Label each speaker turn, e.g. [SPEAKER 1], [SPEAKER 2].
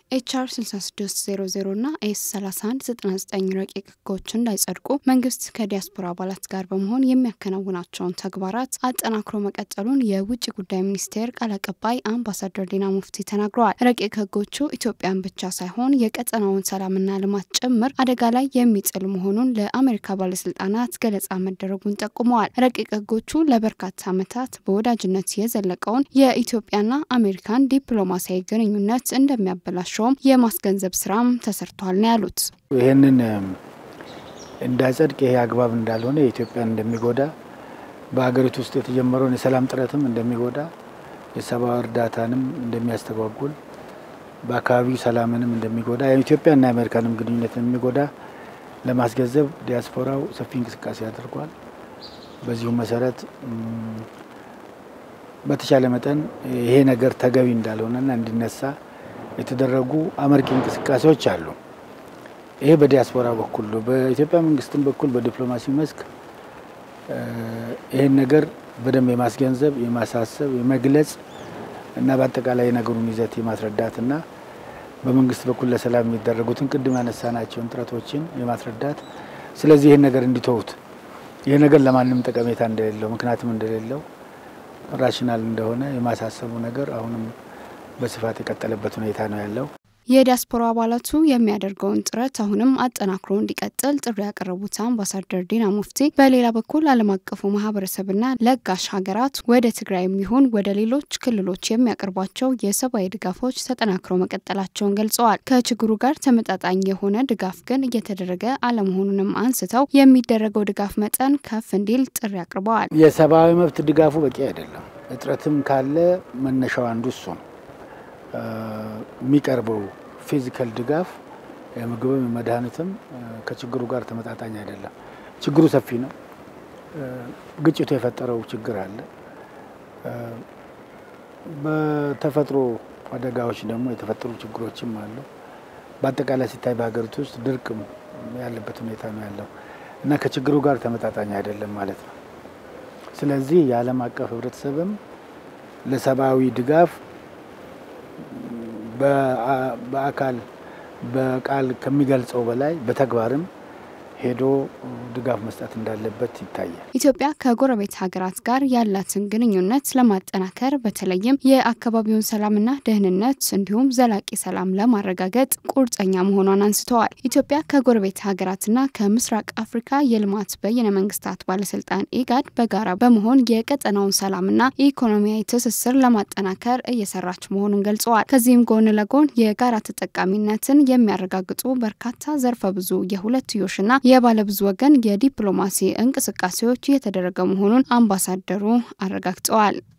[SPEAKER 1] ኤችአር 6600 እና ኤስ 3199 ረቂቅ ህጎች እንዳይጸድቁ መንግስት ከዲያስፖራ አባላት ጋር በመሆን የሚያከናውናቸውን ተግባራት አጠናክሮ መቀጠሉን የውጭ ጉዳይ ሚኒስቴር ቃል አቀባይ አምባሳደር ዲና ሙፍቲ ተናግረዋል። ረቂቅ ህጎቹ ኢትዮጵያን ብቻ ሳይሆን የቀጠናውን ሰላምና ልማት ጭምር አደጋ ላይ የሚጥል መሆኑን ለአሜሪካ ባለስልጣናት ገለጻ መደረጉን ጠቁመዋል። ረቂቅ ህጎቹ ለበርካታ ዓመታት በወዳጅነት የዘለቀውን የኢትዮጵያና አሜሪካን ዲፕሎማሲያዊ ግንኙነት እንደሚያበላሸውም የማስገንዘብ ስራም ተሰርቷል ነው ያሉት።
[SPEAKER 2] ይህንን እንዳይጸድቅ ይሄ አግባብ እንዳልሆነ የኢትዮጵያን እንደሚጎዳ በሀገሪቱ ውስጥ የተጀመረውን የሰላም ጥረትም እንደሚጎዳ የሰብአዊ እርዳታንም እንደሚያስተጓጉል በአካባቢው ሰላምንም እንደሚጎዳ የኢትዮጵያና የአሜሪካንም ግንኙነት የሚጎዳ ለማስገንዘብ ዲያስፖራው ሰፊ እንቅስቃሴ አድርጓል። በዚሁ መሰረት በተቻለ መጠን ይሄ ነገር ተገቢ እንዳልሆነና እንዲነሳ የተደረጉ አመርቂ እንቅስቃሴዎች አሉ። ይሄ በዲያስፖራ በኩል ነው። በኢትዮጵያ መንግስትም በኩል በዲፕሎማሲ መስክ ይህን ነገር በደንብ የማስገንዘብ የማሳሰብ፣ የመግለጽ እና በአጠቃላይ የነገሩን ይዘት የማስረዳትና በመንግስት በኩል ለሰላም የሚደረጉትን ቅድም ያነሳናቸውን ጥረቶችን የማስረዳት ስለዚህ ይህን ነገር እንዲተዉት ይህ ነገር ለማንም ጠቀሜታ እንደሌለው ምክንያትም እንደሌለው ራሽናል እንደሆነ የማሳሰቡ ነገር አሁንም በስፋት የቀጠለበት ሁኔታ ነው ያለው።
[SPEAKER 1] የዲያስፖራ አባላቱ የሚያደርገውን ጥረት አሁንም አጠናክሮ እንዲቀጥል ጥሪ ያቀረቡት አምባሳደር ዲና ሙፍቲ በሌላ በኩል ዓለም አቀፉ ማህበረሰብና ለጋሽ ሀገራት ወደ ትግራይ የሚሆን ወደ ሌሎች ክልሎች የሚያቀርቧቸው የሰብአዊ ድጋፎች ተጠናክረው መቀጠላቸውን ገልጸዋል። ከችግሩ ጋር ተመጣጣኝ የሆነ ድጋፍ ግን እየተደረገ አለመሆኑንም አንስተው የሚደረገው ድጋፍ መጠን ከፍ እንዲል ጥሪ አቅርበዋል።
[SPEAKER 2] የሰብአዊ መብት ድጋፉ በቂ አይደለም። እጥረትም ካለ መነሻው አንዱ እሱ ነው። የሚቀርበው ፊዚካል ድጋፍ የምግብም የመድኃኒትም ከችግሩ ጋር ተመጣጣኝ አይደለም። ችግሩ ሰፊ ነው። ግጭቱ የፈጠረው ችግር አለ። በተፈጥሮ አደጋዎች ደግሞ የተፈጠሩ ችግሮችም አሉ። በአጠቃላይ ሲታይ በሀገሪቱ ውስጥ ድርቅም ያለበት ሁኔታ ነው ያለው እና ከችግሩ ጋር ተመጣጣኝ አይደለም ማለት ነው። ስለዚህ የዓለም አቀፍ ህብረተሰብም ለሰብአዊ ድጋፍ በአካል በቃል ከሚገልጸው በላይ በተግባርም ሄዶ ድጋፍ መስጠት እንዳለበት ይታያል።
[SPEAKER 1] ኢትዮጵያ ከጎረቤት ሀገራት ጋር ያላትን ግንኙነት ለማጠናከር በተለይም የአካባቢውን ሰላምና ደህንነት እንዲሁም ዘላቂ ሰላም ለማረጋገጥ ቁርጠኛ መሆኗን አንስተዋል። ኢትዮጵያ ከጎረቤት ሀገራትና ከምስራቅ አፍሪካ የልማት በይነ መንግስታት ባለስልጣን ኢጋድ በጋራ በመሆን የቀጠናውን ሰላምና ኢኮኖሚያዊ ትስስር ለማጠናከር እየሰራች መሆኑን ገልጸዋል። ከዚህም ጎን ለጎን የጋራ ተጠቃሚነትን የሚያረጋግጡ በርካታ ዘርፈ ብዙ የሁለትዮሽና የባለብዙ ወገን የዲፕሎማሲ እንቅስቃሴዎች እየተደረገ መሆኑን አምባሳደሩ አረጋግጠዋል።